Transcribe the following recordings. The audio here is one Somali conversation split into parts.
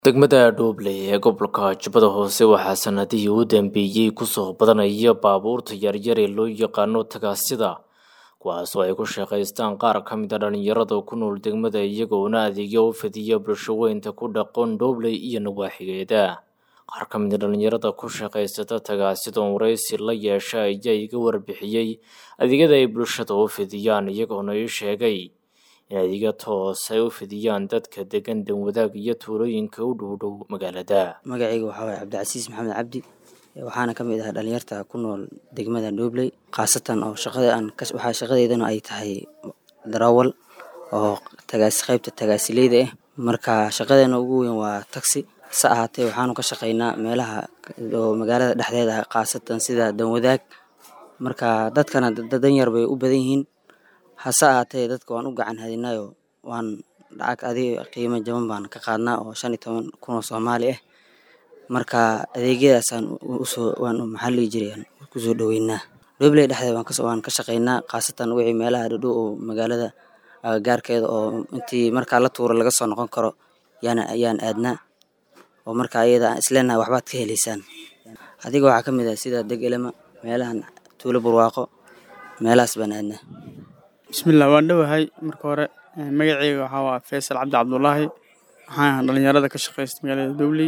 degmada dhuuble ee gobolka jubbada hoose waxaa sanadihii u dambeeyey kusoo badanaya baabuurta yaryar ee loo yaqaano tagaasida kuwaasoo ay ku shaqaystaan qaar ka mid a dhalinyarada ku nool degmada iyagoona adeegyo u fidiya bulsho weynta ku dhaqan dhuuble iyo nawaaxigeeda qaar ka mid a dhalinyarada ku shaqaysata tagaasidoon waraysi la yeesha ayaa iga warbixiyey adeegyada ay bulshada u fidiyaan iyagoona ii sheegay in adeegyo toos ay u fidiyaan dadka degan danwadaag iyo tuulooyinka u dhowdhow magaalada magacayga waxaa waye cabdicasiis maxamed cabdi waxaana ka mid ah dhalinyarta ku nool degmada dhuubley khaasatan oo shaqada aan waxaa shaqadeydana ay tahay darawal oo tagaasi qaybta tagaasileyda ah marka shaqadeena ugu weyn waa taxi hase ahaatee waxaanu ka shaqaynaa meelaha oo magaalada dhexdeeda ah khaasatan sida danwadaag marka dadkana danyar bay u badan yihiin hase ahaatee dadka waan u gacan hadinayo waan lacag adiga qiimo jaban baan ka qaadnaa oo shan iyo toban kun oo soomaali ah marka adeegyadaasaan usoo waan maxaa lihi jiray aan kusoo dhaweynaa dhobley dhexdeeda waan kas- waan ka shaqaynaa khaasatan wixii meelaha dhadhow oo magaalada agagaarkeeda oo intii markaa la tuuro laga soo noqon karo yaana ayaan aadnaa oo marka ayada aan isleenahay waxbaad ka helaysaan adiga waxaa ka mid ah sida deg elema meelahan tuulo barwaaqo meelahaas baan aadnaa bismillah waan dhowahay marka hore magaceyga waxaa waa faysal cabdi cabdulaahi waxaan ahaa dhalinyarada ka shaqeysta magaalada dowley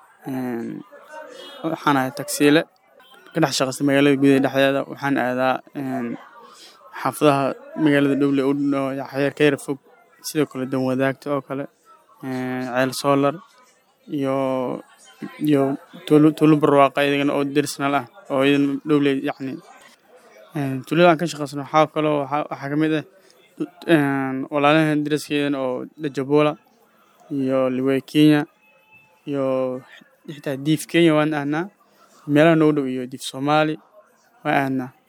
waxaan ahay tagsiile ka dhex shaqeysta magaalada gudaha dhexdeeda waxaan aadaa xaafadaha magaalada dowley xeer ka yara fog sidoo kale danwadaagta oo kale ceel soolar iyo iyo tuulo tuulo barwaaqa iyagana oo dersonal ah oo iyadana dowley yacni tuulada aan ka shaqeysano waxaa kaloo waxaa ka mid ah walaalahan daraskeedan oo dajabola iyo liwey kenya iyo xitaa diif kenya waan ahnaa meelaha noo dhow iyo diif soomaali waan ahnaa